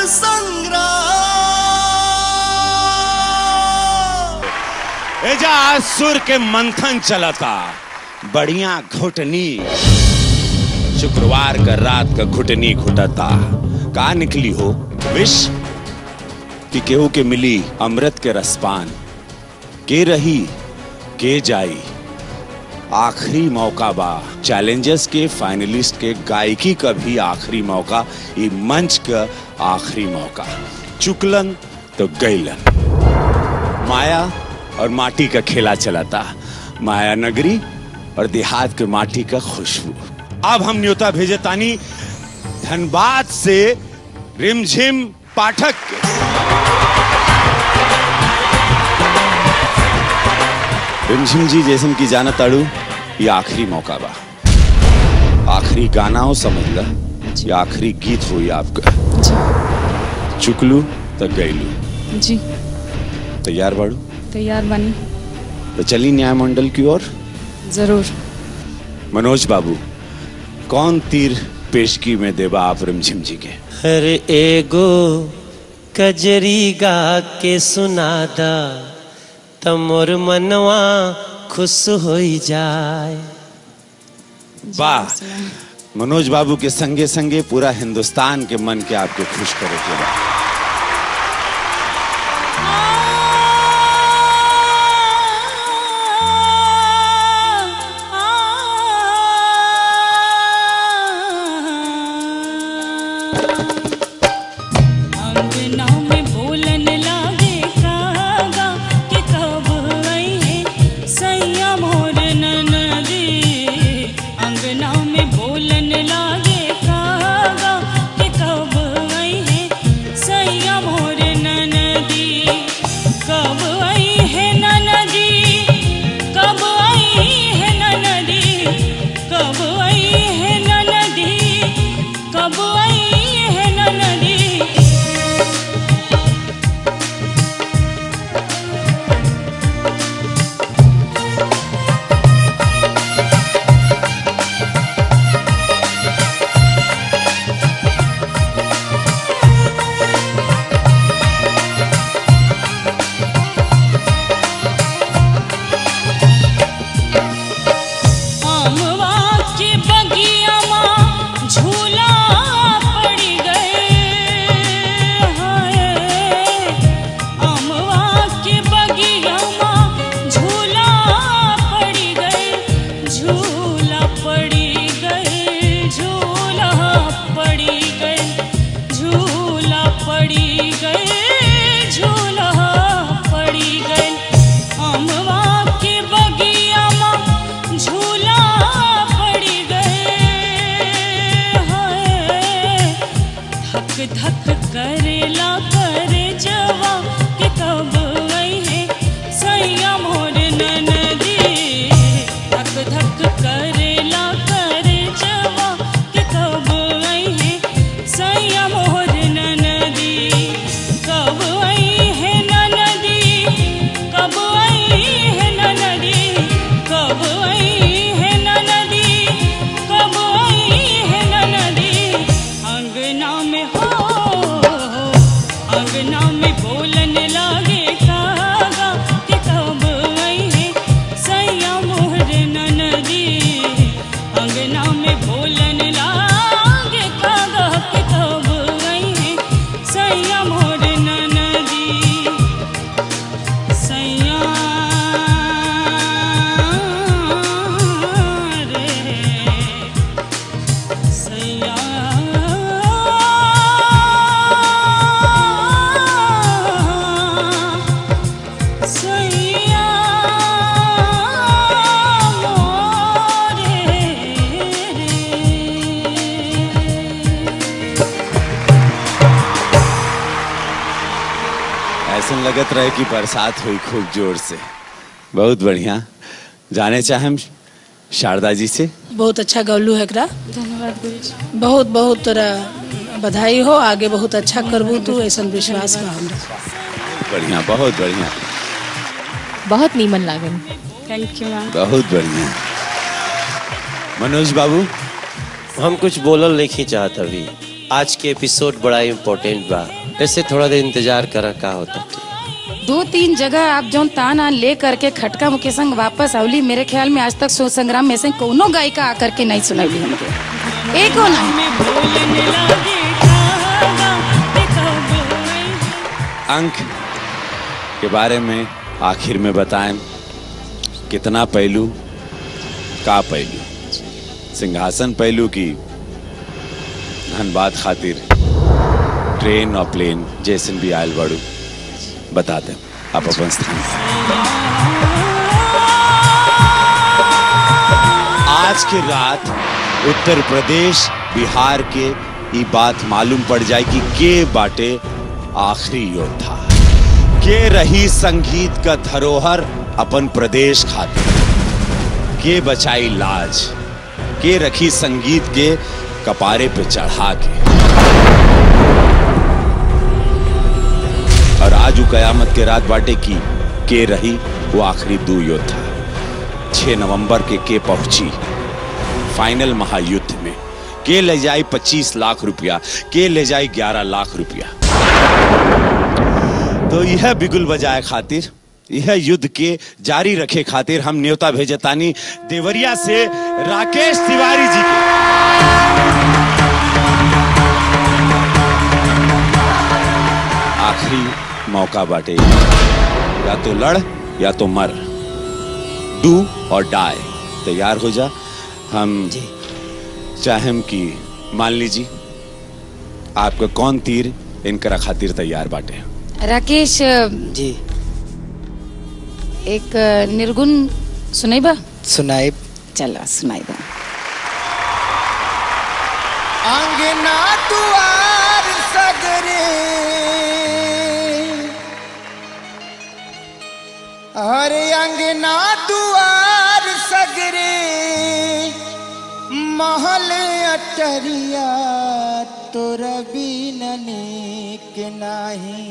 संग्राम एजा असुर के मंथन चलता बढ़िया घुटनी शुक्रवार का रात का घुटनी घुटता का निकली हो विष कि केहू के मिली अमृत के रसपान के रही के जाई आखिरी मौका बा चैलेंजर्स के फाइनलिस्ट के गायकी का भी आखिरी मौका ये मंच का आखिरी मौका चुकलन तो गईलन माया और माटी का खेला चलाता माया नगरी और देहात के माटी का खुशबू अब हम न्योता भेजे तानी धनबाद से रिमझिम पाठक के रिमझिम जी जैसन की जाना ताड़ू ये आखिरी मौका बा आखिरी गाना हो समझ ला ये आखिरी गीत हो ये आपका चुकलू तो गईलू जी तैयार बाड़ू तैयार बनी तो चली न्याय मंडल की ओर जरूर मनोज बाबू कौन तीर पेशगी में देवा आप रिमझिम जी के हर एगो कजरी गा के सुनादा तमोर मनवा खुश हो जाए वाह मनोज बाबू के संगे संगे पूरा हिंदुस्तान के मन के आपके खुश करे के बा अंगना में बोलन लागे कागा कि कब आई है सैया मोर ननदी अंगना में बोलन लागे कागा कि कब आई है सैया मोर ननदी कब आई है ननदी कब आई है ननदी कब आई है ननदी कब आई है ननदी आमवा के बगिया माँ झूला पड़ गए हाय आमवा के बगिया माँ झूला पड़ गए झूला पड़ी गए झूला पड़ी गए झूला पड़ी गए झूला पड़ी गए अमवा के बगिया माँ झूला पड़ी गए हाय धक धक करेला करे जवा के कब आई है सैया मोर ननदी धक धक करेला करे जवा के कब आई है सैया मोर ननदी कब आई है ननदी कब आई है ननदी कब आई है ननदी कब आई है ननदी अंगना में हो अंगना में बोलन लागे कागा कि कब आई है सैया मोहर ननदी अंगना में बोलन लागे कागा कि कब आई है सैया मोहर ननदी सैया रे सैया सैया मोरे रे ऐसा लगत रहे कि बरसात हुई खूब जोर से बहुत बढ़िया जाने चाहे हम शारदा जी से बहुत अच्छा गौलू है एकरा धन्यवाद गुरु जी बहुत बहुत तोरा बधाई हो आगे बहुत अच्छा करबू तू ऐसा विश्वास बा हमरा बढ़िया बहुत बढ़िया बहुत नीमन लागन थैंक यू मैम बहुत बढ़िया मनोज बाबू हम कुछ बोलल नहीं चाहत अभी आज के एपिसोड बड़ा इम्पोर्टेंट बा ऐसे थोड़ा देर इंतजार करा का होता दो तीन जगह आप जौन ताना ले करके खटका मुके संग वापस आवली मेरे ख्याल में आज तक सो संग्राम में से कोनो गायिका आकर के नहीं सुनवली हमके एको नहीं में भोलन लागे कागा के कब आई अंक के बारे में आखिर में बताएं कितना पहलू का पहलू सिंहासन पहलू की धनबाद खातिर ट्रेन और प्लेन जैसन भी आयल बड़ू बता दें आप अपन स्थान आज के रात उत्तर प्रदेश बिहार के ये बात मालूम पड़ जाए कि के बाटे आखिरी योद्धा के रही संगीत का धरोहर अपन प्रदेश खातिर के बचाई लाज के रखी संगीत के कपारे पे चढ़ा के और आज वो कयामत के रात बाटे की के रही वो आखिरी दो योद्धा 6 नवंबर के के पहुंची फाइनल महायुद्ध में के ले जाए 25 लाख रुपया के ले जाए 11 लाख रुपया तो यह बिगुल बजाए खातिर यह युद्ध के जारी रखे खातिर हम न्योता भेजतानी देवरिया से राकेश तिवारी जी के आखिरी मौका बाटे या तो लड़ या तो मर डू और डाई तैयार हो जा हम चाहेम कि मान लीजिए आपका कौन तीर इनकरा खातिर तैयार बाटे राकेश जी एक निर्गुण सुनैबा सुनाई चला सुनाइबा अंगना दुआर सगरे अरे अंगना दुआर सगरे महल अटरिया तोरा बिन नीक नाही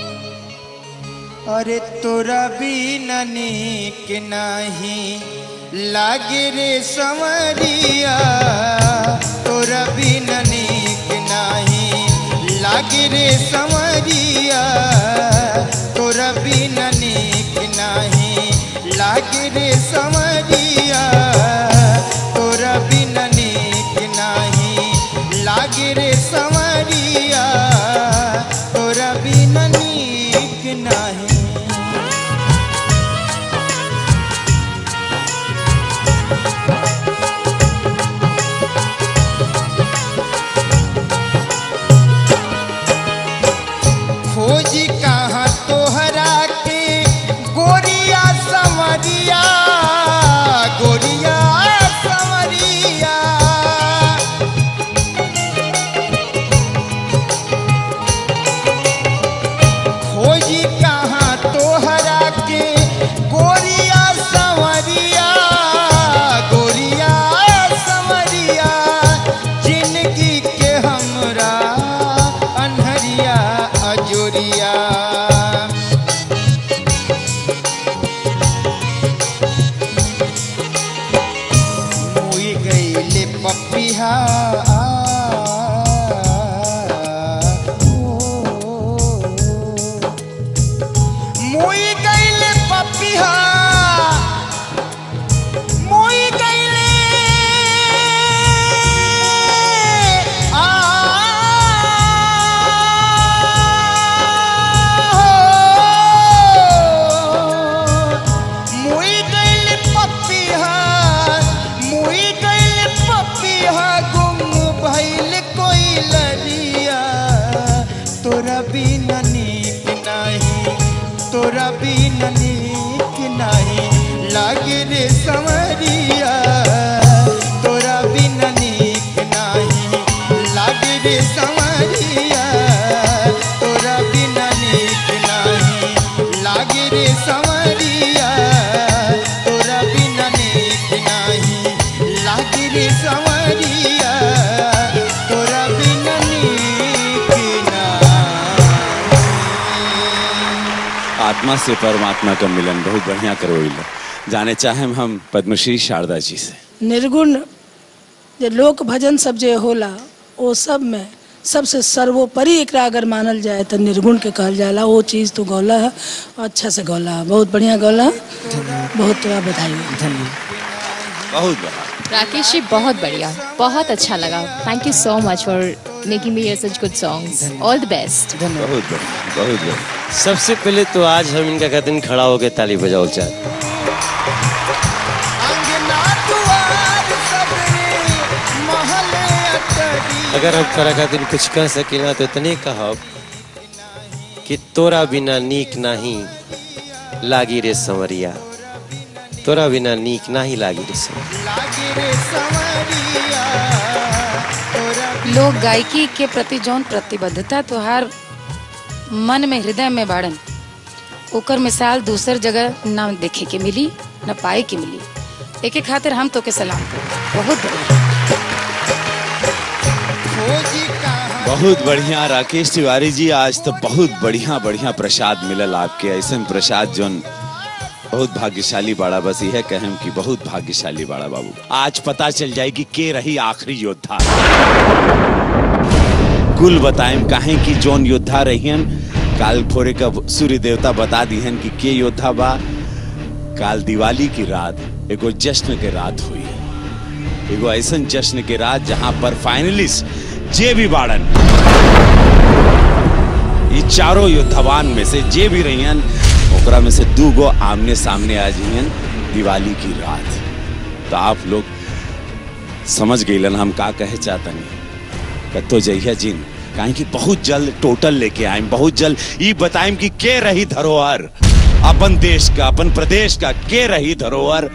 अरे तोरा बिन नीक नाही लागे रे समरिया तोरा बिन नीक नाही लागे रे समरिया तोरा बिन नीक नाही लागे रे समरिया तोरा बिन नीक नाही लागे रे समरिया तोरा बिन नीक नाही खोजी कहाँ तोहरा के गोरिया समरिया गोरिया समरिया खोजी कहाँ तोहरा के गोरिया समरिया गोरिया समरिया जिंदगी के हमरा अनहरिया अजोरिया मुई गईले पपिहा मुई गईले पपिहा मुई गईले आ मुई गईले पपिहा मुई गईले पपिहा गुम भइल कोई लरिया तोरा बिन नीक नाही तोरा बिन नीक नाही लागे रे समरिया तोरा बिन नीक नाही लागे रे समरिया तोरा बिन नीक नाही लागे रे समरिया तोरा बिन नीक नाही लागे रे समरिया तोरा बिन नीक नाही आत्मा से परमात्मा का मिलन बहुत बढ़िया करवैल जाने चाहे हम पद्मश्री शारदा जी से निर्गुण जे लोक भजन सब जे होला वो सब में सबसे सर्वोपरि एकरा अगर मानल जाए तो निर्गुण के कहल जाला वो चीज़ तो गौला है और अच्छा से गौला है बहुत बढ़िया गौला है बहुत तोरा बधाई हो बहुत बड़ा राकेश जी बहुत बढ़िया बहुत अच्छा लगा thank you so much for making me hear such good songs all the best बहुत बढ़िया बहुत बढ़िया सबसे पहले तो आज हम इनका कहते हैं खड़ा होकर ताली बजाओ चाहे अंगना दुआर सबरे महले अटरी अगर हम तोरा खातिर कुछ कह सकिला तो इतने कहब कि तोरा बिना नीक नाही लागी रे संवरिया तोरा बिना नीक नाही लागी रे संवरिया लागे रे संवरिया तोरा लोग गायकी के प्रति जौन प्रतिबद्धता तोहार मन में हृदय में बाड़न ओकर मिसाल दूसर जगह ना देखे के मिली न पाए के मिली एके खातिर हम तो के सलाम करो बहुत बढ़िया खोजी कहाँ बहुत बढ़िया राकेश तिवारी जी आज तो बहुत बढ़िया बढ़िया प्रसाद मिलल आपके ऐसे प्रसाद जोन बहुत भाग्यशाली बाड़ा बस यह कहम कि बहुत भाग्यशाली बाड़ा बाबू आज पता चल जाएगी के रही आखिरी योद्धा कुल बताएं काहे कि जोन योद्धा रहियन काल भोरे का सूर्य देवता बता दिहन कि के योद्धा बा काल दिवाली की रात एगो जश्न के रात हुई एगो ऐसन जश्न के रात जहां पर फाइनलिस्ट जे भी बाड़न ये चारों योद्धावान में से जे भी रहियन ओकरा में से दू गो आमने सामने आ जियन दिवाली की रात तो आप लोग समझ गईलन हम का कहे चाहतनी कतो जइया जिन काहे कि बहुत जल्द टोटल लेके आए बहुत जल्द ई बताएं कि के रही धरोहर अपन देश का अपन प्रदेश का के रही धरोहर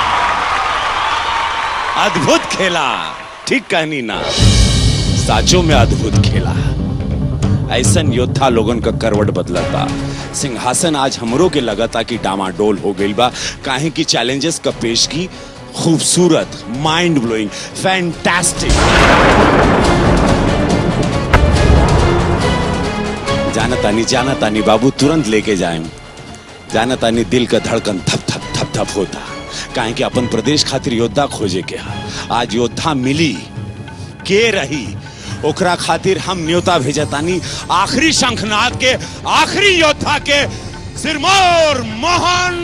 अद्भुत खेला ठीक कहनी ना साचों में अद्भुत खेला ऐसन योद्धा लोगन का करवट बदलता सिंहासन आज हमरों के लगता कि डामाडोल हो गई बा काहे की चैलेंजेस का पेश की खूबसूरत माइंड ब्लोइंग फैंटास्टिक जाना तानी जाना तानी बाबू तुरंत लेके जाए जाना तानी दिल का धड़कन थप थप थप थप होता काहे कि अपन प्रदेश खातिर योद्धा खोजे के हा आज योद्धा मिली के रही ओकरा खातिर हम न्योता भेजतानी आखिरी शंखनाद के आखिरी योद्धा के सिरमौर मोहन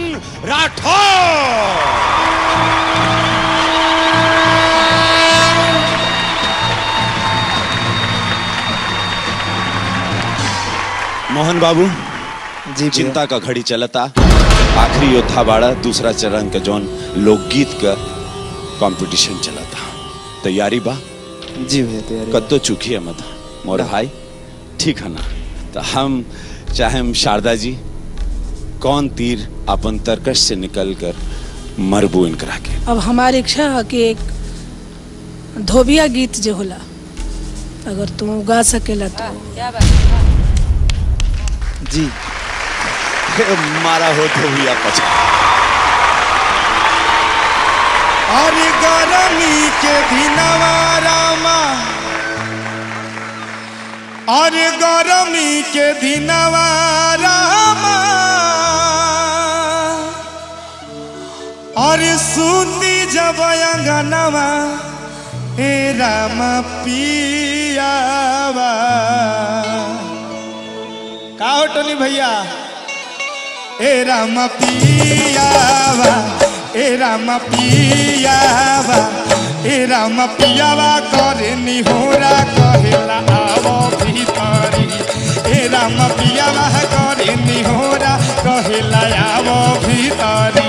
राठौर मोहन बाबू जी चिंता का घड़ी चलता आखिरी योद्धा बाड़ा दूसरा चरण का जौन लोकगीत का कंपटीशन चलता तैयारी बा जी भैया तैयारी कत्तो चुकी है मत मोर भाई ठीक है ना तो हम चाहे शारदा जी कौन तीर अपन तरकश से निकल कर मरबू इनकरा के अब हमारी इच्छा है कि एक धोबिया गीत जो होला अगर तुम गा सकेला तो क्या बात जी मारा हो तो भैया पचा अरे गरमी के दिनवा रामा अरे गरमी के दिनवा रामा अरे सूती जब अंगनवा हे राम पियावा का हो टोनी भैया ए राम पियावा ए राम पियावा ए राम पियावा करे निहोरा कहेला आवो भीतरी ए राम पियावा करे निहोरा कहेला आवो भीतरी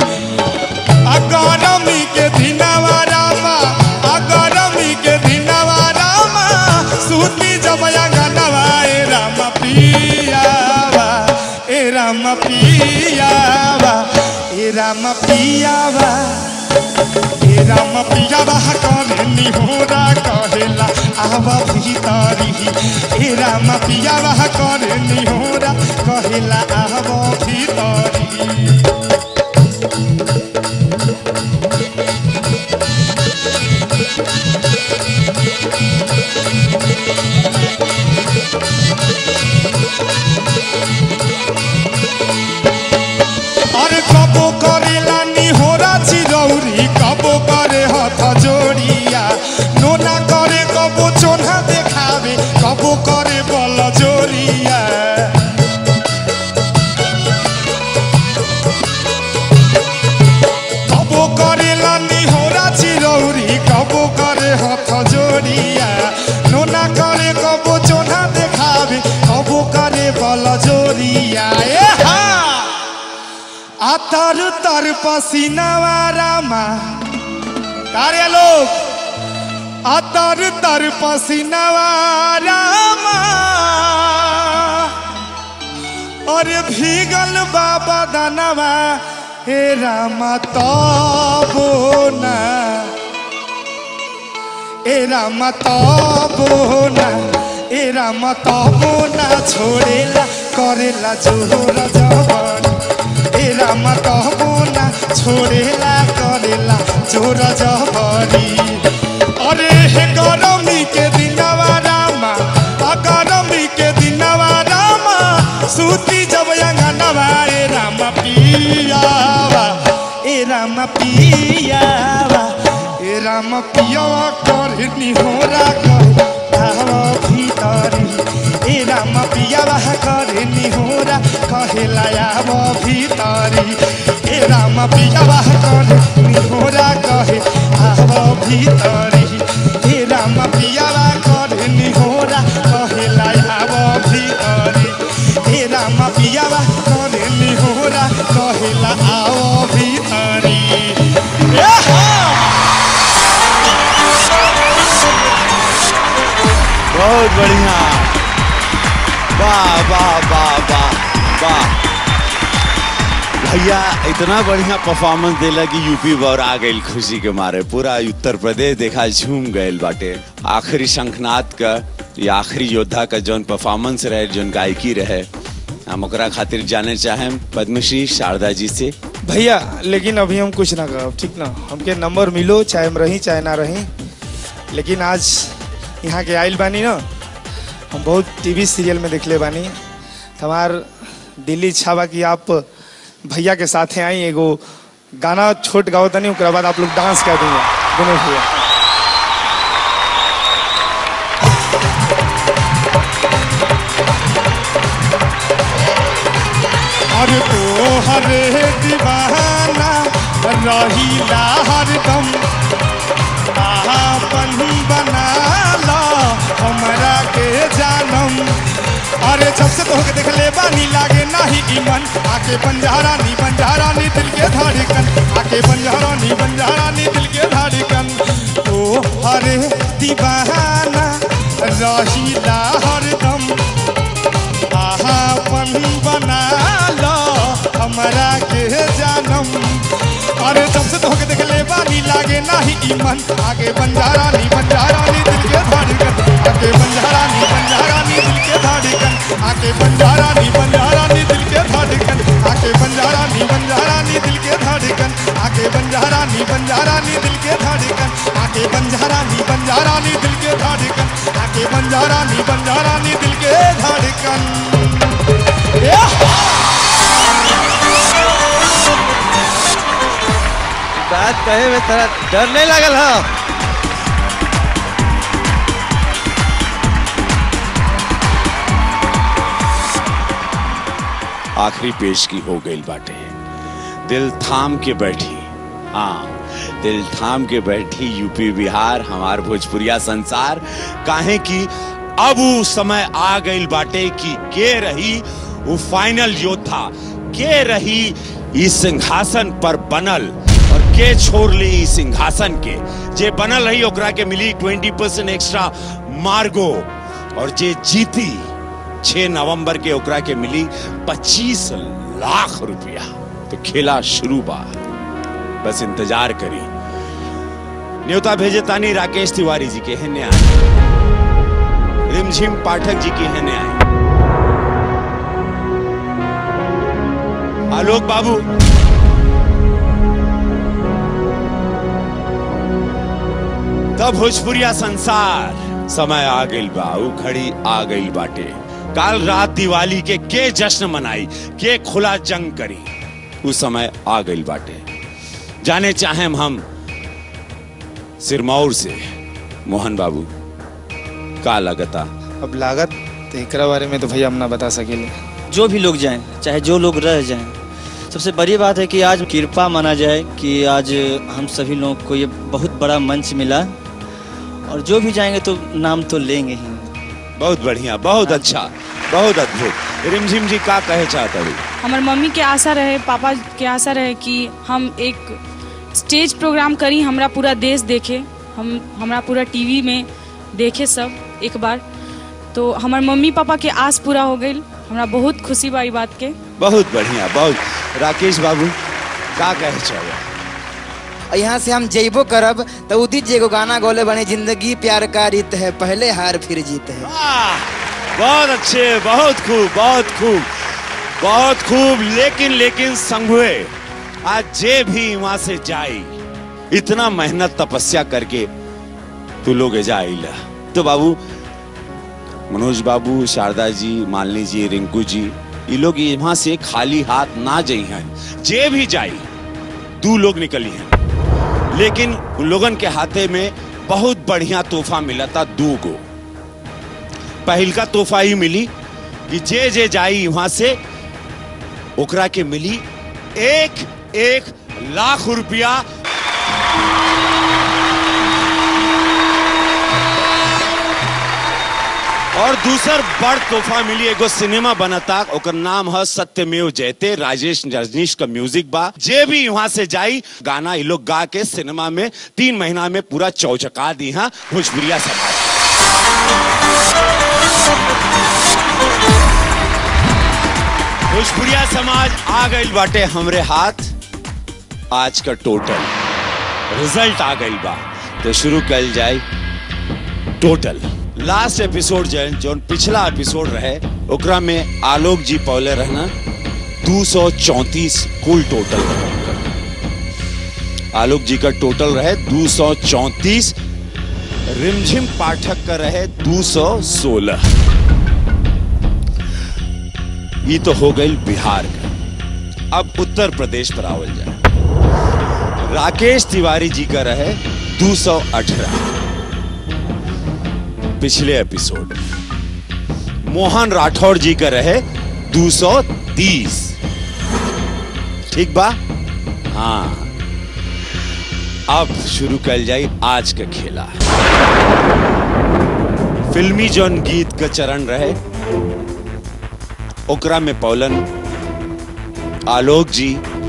अगरमी के दिनवा रामा अगरमी के दिनवा रामा सूती जबया गनवा ए राम पियावा ए राम पियावा ए राम पियावा ए राम पियावा करे निहोरा कहेला आवा भीतरी ए राम पियावा करे निहोरा कहेला आवा भीतरी अरे कबो करेला निहोरा चिरौरी कबो करे हथ जोड़िया नोना करे कबो चोन्हा देखावे जोरिया कबो करेला निहोरा चिरौरी कबो करे हाथ जोड़िया नोना करे कबो चोना देखावे कबो करे बल जोड़िया ए हा आ तर तर पसीनावा रामा कार्य लोग आ तर तर पसीनावा रामा अरे भीगल बाबा दानवा हे रामा तबो ना ए रामा तबो ना ए रामा तबो ना छोड़ेला करेला जोर जवान ए रामा तबो ना छोड़ेला करेला जोर जवानी अरे हे गरमी के दिनवा रामा आ गरमी के दिनवा रामा सूती जब अंगनवा ए रामा पियावा ए रामा पियावा ए रामा पियावा कर निहोरा कर आवा भीतरी ए रामा पियावा कर निहोरा कहेला आवा भीतरी ए रामा पियावा कर निहोरा कहे आवा भीतरी ए रामा पियावा कर निहोरा कहेला आवा भीतरी हे रामा पियावा करे निहोरा कहेला आओ भीतरी ए हा! बहुत बढ़िया वाह वाह वाह वाह वाह भैया इतना बढ़िया परफॉर्मेंस देला कि यूपी और आ गई खुशी के मारे पूरा उत्तर प्रदेश देखा झूम गए बाटे आखिरी शंखनाथ का या आखिरी योद्धा का जौन परफॉर्मेंस रहे जौन गायकी रहे हम ओकरा खातिर जाने चाहें पद्मश्री शारदा जी से भैया लेकिन अभी हम कुछ ना कहब ठीक ना हमके नंबर मिलो चाहे हम रही चाहे ना रही लेकिन आज यहाँ के आइल बानी ना हम बहुत टीवी सीरियल में देखले बानी हमार दिल्ली इच्छा बा कि आप भैया के साथे आई एगो गाना छोट गाओ तनी ओकरा बाद आप लोग डांस कर देंगे दोनों भैया अरे तो हरे दीवाना रहीला हरदम आपन बना ला हमरा के जानम अरे जब से तोहके देख ले बानी लागे नाही ईमन आके बंजारा नी बंजारा नी दिल के धड़कन आके बंजारा नी बंजारा नी दिल के धड़कन ओ हरे दीवाना रहीला हरदम अपन बना लो हमरा के जानम अरे जब से तोहके देख ले बानी लागे नाही ईमन आगे बंजारा नी बंजारा नी दिल के धड़कन आगे बंजारा नी बंजारा नी दिल के धड़कन आगे बंजारा नी बंजारा नी दिल के धड़कन आगे बंजारा नी बंजारा नी दिल के धड़कन आगे बंजारा नी बंजारा नी दिल के धड़कन आगे बंजारा नी बंजारा नी दिल के धड़कन आगे बंजारा नी बंजारा नी दिल के धड़कन बात कहे में तेरा डर नहीं लगल हो आखिरी पेश की हो गई बाटे दिल थाम के बैठी हाँ दिल थाम के बैठी यूपी बिहार हमार भोजपुरिया संसार काहे कि अब वो समय आ गई बाटे कि के रही वो फाइनल योद्धा के रही इस सिंहासन पर बनल और के छोड़ ली इस सिंहासन के जे बनल रही ओकरा के मिली ट्वेंटी परसेंट एक्स्ट्रा मार्गो और जे जीती 6 नवंबर के ओकरा के मिली 25 लाख रुपया तो खेला शुरू बा बस इंतजार करी न्योता भेजे तानी राकेश तिवारी जी के हेने आए रिमझिम पाठक जी के हेने आए आलोक बाबू तब भोजपुरिया संसार समय आ गई बा उ घड़ी आ गई बाटे काल रात दिवाली के के जश्न मनाई के खुला जंग करी उस समय आ गई बाटे जाने चाहे हम सिरमौर से मोहन बाबू का लगता अब लागत तो एकरा बारे में तो भैया हम ना बता सकेले जो भी लोग जाएं चाहे जो लोग रह जाएं सबसे बड़ी बात है कि आज कृपा माना जाए कि आज हम सभी लोगों को ये बहुत बड़ा मंच मिला और जो भी जाएंगे तो नाम तो लेंगे ही बहुत बढ़िया बहुत अच्छा बहुत अद्भुत रिमझिम जी का कहे चाहता हूँ हमार मम्मी के आशा रहे पापा के आशा रहे कि हम एक स्टेज प्रोग्राम करी हमरा पूरा देश देखे हम हमरा पूरा टीवी में देखे सब एक बार तो हमार मम्मी पापा के आस पूरा हो गई हमरा बहुत खुशी बा ई बात के बहुत बढ़िया बहुत राकेश बाबू का कहे चाहे और यहाँ से हम जइबो करब तो उदित जी एगो गाना गौले बने जिंदगी प्यार का रीत है पहले हार फिर जीत है बहुत अच्छे बहुत खूब बहुत खूब बहुत खूब लेकिन लेकिन संघुए आज जे भी वहां से जाई इतना मेहनत तपस्या करके तू लोग जाइला तो बाबू मनोज बाबू शारदा जी मालिनी जी रिंकू जी ये लोग यहाँ से खाली हाथ ना जाई हैं जे भी जाई दू लोग निकली हैं लेकिन उन लोगन के हाथे में बहुत बढ़िया तोहफा मिला था दू गो पहल का तोहफा ही मिली कि जे जे जाई वहां से ओकरा के मिली एक एक लाख रुपया और दूसर बड़ तोहफा मिली एगो सिनेमा बनता ओकर नाम है सत्यमेव जयते राजेश रजनीश का म्यूजिक बा जे भी वहां से जाई गाना ये लोग गा के सिनेमा में तीन महीना में पूरा चौचका दी है भोजपुरिया समाज भोजपुरिया समाज आ गई बाटे हमरे हाथ आज का टोटल रिजल्ट आ गई बा तो शुरू कल जाए टोटल लास्ट एपिसोड जन जो पिछला एपिसोड रहे ओकरा में आलोक जी पौले रहना 234 कुल टोटल रहे आलोक जी का टोटल रहे 234 रिमझिम पाठक का रहे 216 ये तो हो गई बिहार का अब उत्तर प्रदेश पर आवल जाए राकेश तिवारी जी का रहे 218 पिछले एपिसोड मोहन राठौर जी का रहे 230 ठीक बा हाँ अब शुरू कर जाए आज का खेला फिल्मी जौन गीत का चरण रहे ओकरा में पौलन आलोक जी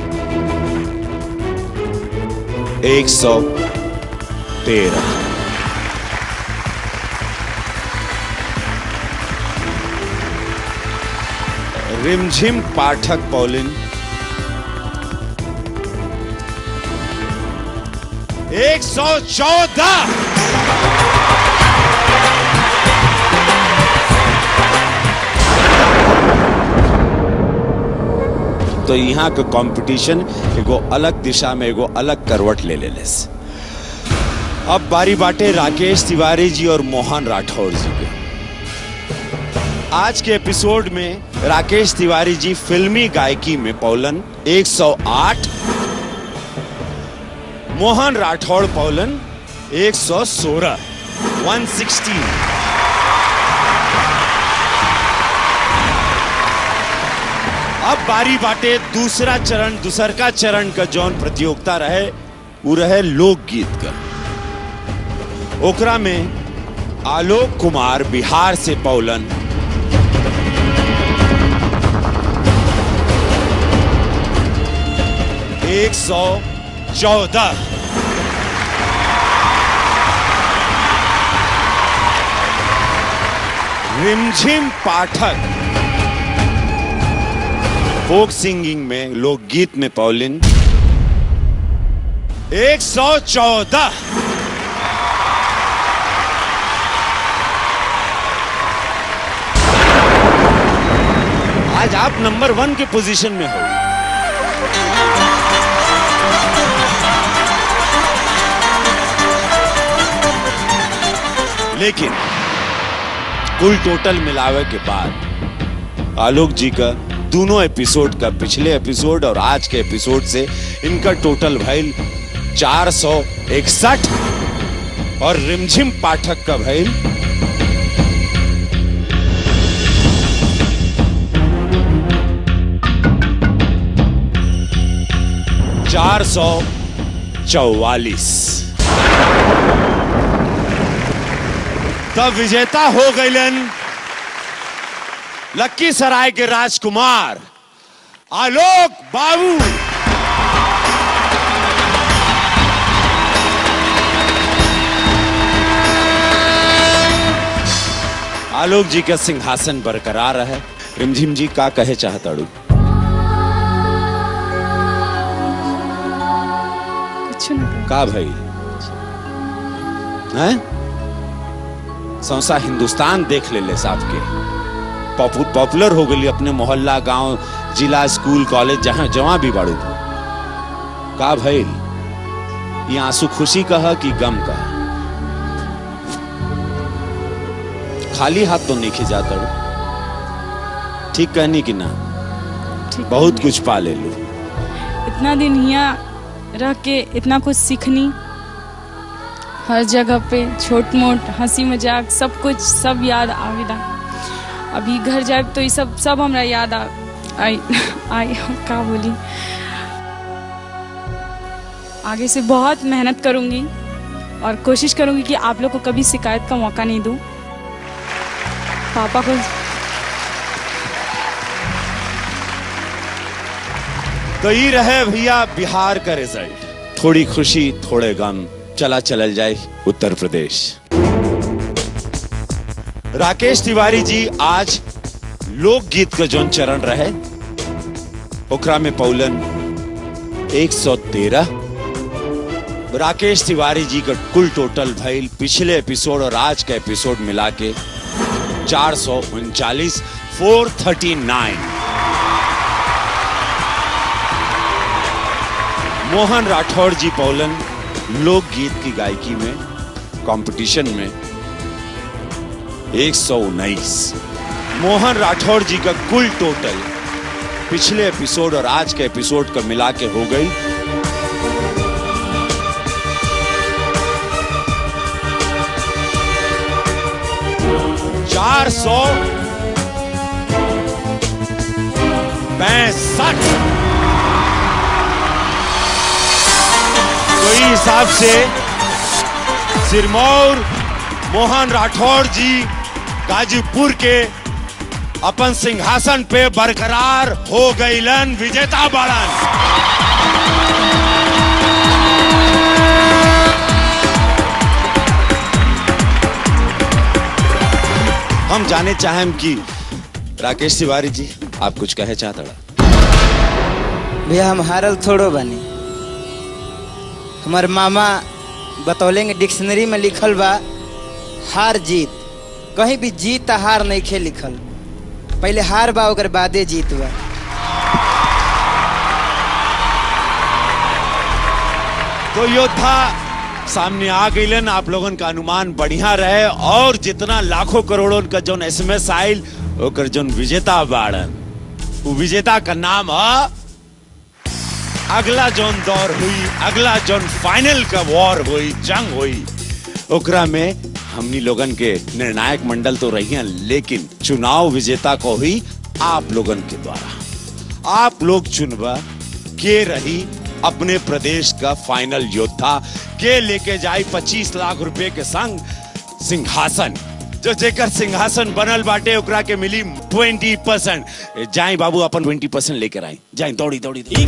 एक सौ तेरह रिमझिम पाठक पौलिन एक सौ चौदह तो यहाँ का कंपटीशन एगो अलग दिशा में एगो अलग करवट ले ले लेस अब बारी बाटे राकेश तिवारी जी और मोहन राठौर जी के आज के एपिसोड में राकेश तिवारी जी फिल्मी गायकी में पौलन 108 मोहन राठौड़ पौलन 116 116 अब बारी बाटे दूसरा चरण दूसर का चरण का जौन प्रतियोगिता रहे वो रहे लोकगीत का ओकरा में आलोक कुमार बिहार से पौलन एक सौ चौदह रिमझिम पाठक फोक सिंगिंग में लोकगीत में पौलिन एक सौ चौदह आज आप नंबर वन के पोजीशन में हो लेकिन कुल टोटल मिलावे के बाद आलोक जी का दोनों एपिसोड का पिछले एपिसोड और आज के एपिसोड से इनका टोटल भइल चार सौ इकसठ और रिमझिम पाठक का भइल चार सौ चौवालीस तब विजेता हो गईलन लखीसराय के राजकुमार आलोक बाबू आलोक जी का सिंहासन बरकरार है रिमझिम जी का कहे चाहताड़ू कुछ नहीं का भाई हैं सौसा हिंदुस्तान देख ले ले साहब के पॉपु, पॉपुलर हो गई अपने मोहल्ला गांव जिला स्कूल कॉलेज जहां जवां भी बाड़ू का भाई ये आंसू खुशी का है कि गम का है? खाली हाथ तो नहीं खिंचाता ठीक कहनी कि ना ठीक बहुत कुछ पा ले लू इतना दिन यहाँ रह के इतना कुछ सीखनी हर जगह पे छोट मोट हंसी मजाक सब कुछ सब याद आवेला अभी घर जाए तो ये सब सब हमरा याद आ आई आई का बोली आगे से बहुत मेहनत करूंगी और कोशिश करूंगी कि आप लोग को कभी शिकायत का मौका नहीं दूं पापा को तो ये रहे भैया बिहार का रिजल्ट थोड़ी खुशी थोड़े गम चला चलल जाए उत्तर प्रदेश राकेश तिवारी जी आज लोकगीत का जौन चरण रहे ओकरा में पौलन 113 राकेश तिवारी जी का कुल टोटल भइल पिछले एपिसोड और आज का एपिसोड मिला के चार सौ उनचालीस four thirty nine Mohan Rathore ji पौलन लोकगीत की गायकी में कंपटीशन में एक सौ उन्नीस मोहन राठौर जी का कुल टोटल पिछले एपिसोड और आज के एपिसोड का मिला के हो गई चार सौ पैंसठ तो इस हिसाब से सिरमौर मोहन राठौर जी गाजीपुर के अपन सिंहासन पे बरकरार हो गईलन विजेता बाड़न हम जाने चाहें कि राकेश तिवारी जी आप कुछ कहे चाहता भैया हम हारल थोड़ो बनी हमार मामा बतौलेंगे डिक्शनरी में लिखल बा हार जीत कहीं भी जीत आ हार नहीं खे लिखल पहले हार बा ओकर बादे जीत बा तो योद्धा सामने आ गईलन आप लोगन का अनुमान बढ़िया रहे और जितना लाखों करोड़ों का जोन एसएमएस आइल ओकर जोन विजेता बाड़न वो विजेता का नाम है अगला जोन दौर हुई अगला जोन फाइनल का वॉर हुई जंग हुई ओकरा में हमनी लोगन के निर्णायक मंडल तो रही हैं लेकिन चुनाव विजेता को हुई आप लोगन के द्वारा आप लोग चुनबा के रही अपने प्रदेश का फाइनल योद्धा के लेके जाई 25 लाख रुपए के संग सिंहासन जो जेकर सिंहासन बनल बाटे ओकरा के मिली 20 परसेंट जाई बाबू अपन 20 परसेंट लेकर आई जाई दौड़ी दौड़ी, दौड़ी।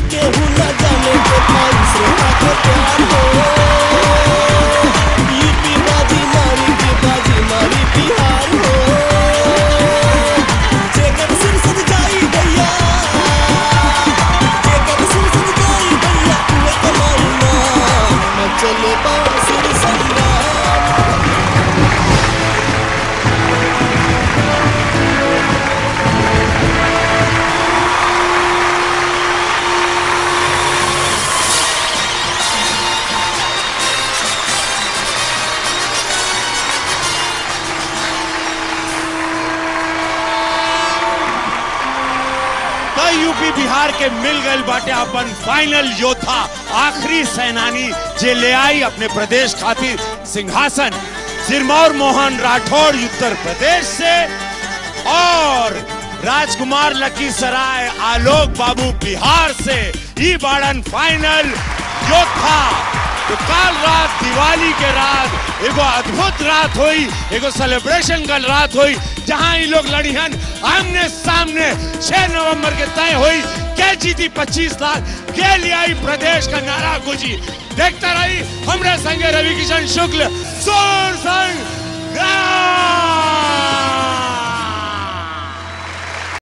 तो यूपी बिहार के मिल गए बाटे अपन फाइनल योद्धा आखिरी सेनानी जे ले आई अपने प्रदेश खातिर सिंहासन सिरमौर मोहन राठौर उत्तर प्रदेश से और राजकुमार लखीसराय आलोक बाबू बिहार से ई बाड़न फाइनल योद्धा तो काल रात दिवाली के रात एगो अद्भुत रात हुई एगो सेलिब्रेशन का रात हुई जहां ये लोग लड़िहन आमने सामने 6 नवंबर के तय हुई के जीती 25 लाख के लिए आई प्रदेश का नारा गुजी देखता रही हमरे संगे रवि किशन शुक्ल सोर संग